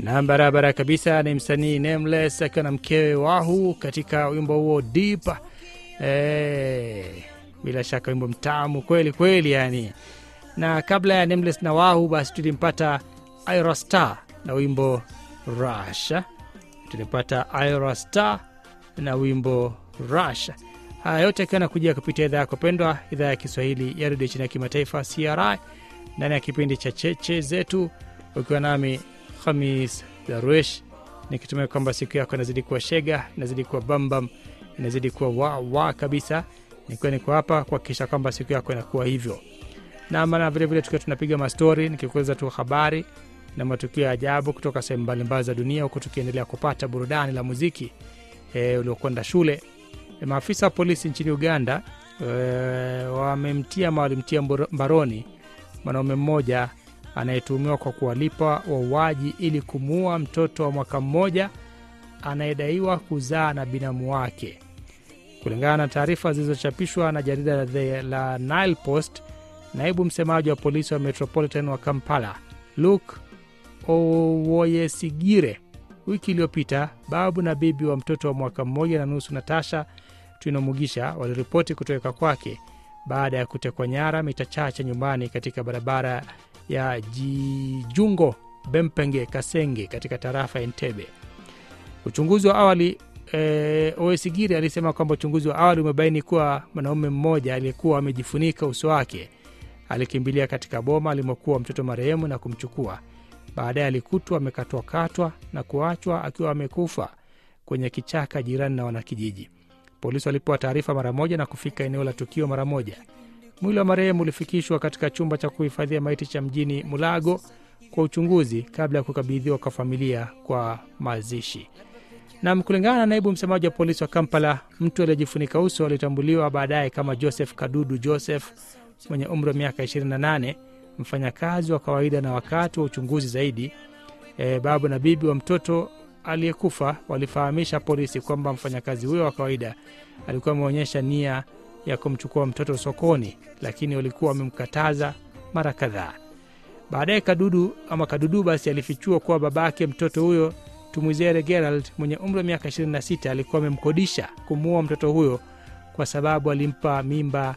na barabara kabisa ni msanii Nameless akiwa na mkewe Wahu katika wimbo huo Deep. Eh, bila shaka wimbo mtamu kweli kweli yani. Na kabla ya Nameless na Wahu, basi tulimpata Ira Star na wimbo Rush. Tulimpata Ira Star na wimbo Rush. Haya yote akiwa nakujia kupitia idhaa yako pendwa, idhaa ya Kiswahili ya redio chini ya kimataifa CRI, ndani ya kipindi cha cheche zetu, ukiwa nami Hamis Darwish, nikitumia kwamba siku yako inazidi kuwa shega, inazidi kuwa bambam, inazidi kuwa wawa kabisa. Nikiwa niko hapa kuhakikisha kwamba siku yako inakuwa hivyo na maana vilevile tukiwa tunapiga mastori, nikikueleza tu habari na matukio ya ajabu kutoka sehemu mbalimbali za dunia, huku tukiendelea kupata burudani la muziki e, uliokwenda shule. E, maafisa wa polisi nchini Uganda e, wamemtia ama walimtia mbaroni mwanaume mmoja anayetuhumiwa kwa kuwalipa wauaji ili kumuua mtoto wa mwaka mmoja anayedaiwa kuzaa na binamu wake. Kulingana na taarifa zilizochapishwa na jarida la, la Nile Post, naibu msemaji wa polisi wa Metropolitan wa Kampala Luke Owoyesigire wiki iliyopita, babu na bibi wa mtoto wa mwaka mmoja na nusu Natasha Twinomugisha waliripoti kutoweka kwake baada ya kutekwa nyara mita chache nyumbani katika barabara ya Jijungo Bempenge Kasenge katika tarafa ya Entebbe. Uchunguzi wa awali e, Owesigiri alisema kwamba uchunguzi wa awali umebaini kuwa mwanaume mmoja aliyekuwa amejifunika uso wake alikimbilia katika boma alimokuwa mtoto marehemu na kumchukua. Baadaye alikutwa amekatwakatwa na kuachwa akiwa amekufa kwenye kichaka jirani na wanakijiji. Polisi walipewa taarifa mara moja na kufika eneo la tukio mara moja. Mwili wa marehemu ulifikishwa katika chumba cha kuhifadhia maiti cha mjini Mulago kwa uchunguzi kabla ya kukabidhiwa kwa familia kwa mazishi. Na kulingana na naibu msemaji wa polisi wa Kampala, mtu aliyejifunika uso alitambuliwa baadaye kama Joseph Kadudu Joseph mwenye umri wa miaka 28, mfanyakazi wa kawaida. Na wakati wa uchunguzi zaidi, e, babu na bibi wa mtoto aliyekufa walifahamisha polisi kwamba mfanyakazi huyo wa kawaida alikuwa ameonyesha nia ya kumchukua mtoto sokoni, lakini walikuwa wamemkataza mara kadhaa. Baadaye Kadudu ama Kadudu basi alifichua kuwa babake mtoto huyo Tumwizere Gerald mwenye umri wa miaka 26 alikuwa amemkodisha kumuua mtoto huyo kwa sababu alimpa mimba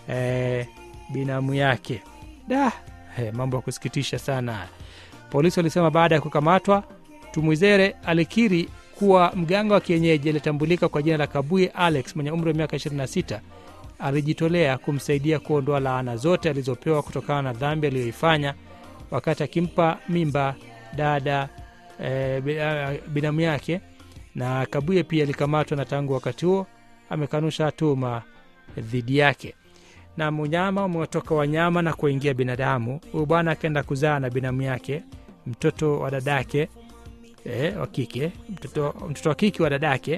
eh, binamu yake. Da, eh, mambo ya kusikitisha sana. Polisi walisema baada ya kukamatwa, Tumwizere alikiri kuwa mganga wa kienyeji aliyetambulika kwa jina la Kabuye Alex mwenye umri wa miaka 26 alijitolea kumsaidia kuondoa laana zote alizopewa kutokana na dhambi aliyoifanya wakati akimpa mimba dada e, binamu yake. Na Kabuye pia alikamatwa na tangu wakati huo amekanusha tuhuma dhidi yake. Na mnyama umetoka wanyama na kuingia binadamu. Huyu bwana akaenda kuzaa na binamu yake mtoto wa dadake e, wa kike mtoto, mtoto wa kike wa dadake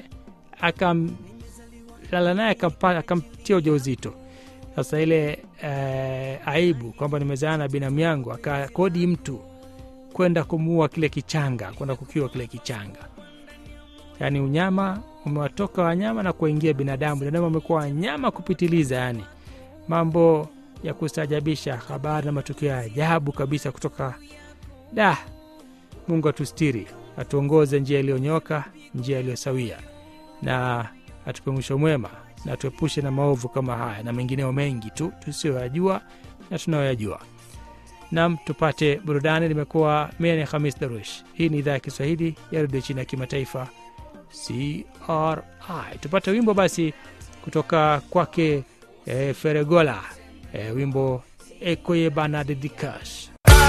akamlala naye akamtia ujauzito. Sasa ile e, aibu kwamba nimezaa na binamu yangu, akakodi mtu kwenda kumuua kile kichanga, kwenda kukiwa kile kichanga. Yaani unyama umewatoka wanyama na kuingia binadamu. Binadamu amekuwa wanyama kupitiliza, yani mambo ya kustaajabisha, habari na matukio ya ajabu kabisa kutoka da. Mungu atustiri, atuongoze njia iliyonyoka, njia iliyosawia, na atupe mwisho mwema, na atuepushe na maovu kama haya na mengineo mengi tu tusiyoyajua na tunayoyajua. Nam, tupate burudani. Limekuwa mie ni Hamis Darush. Hii ni idhaa ya Kiswahili ya redio chini ya kimataifa CRI. Tupate wimbo basi kutoka kwake e, Feregola e, wimbo ekoye bana dedikash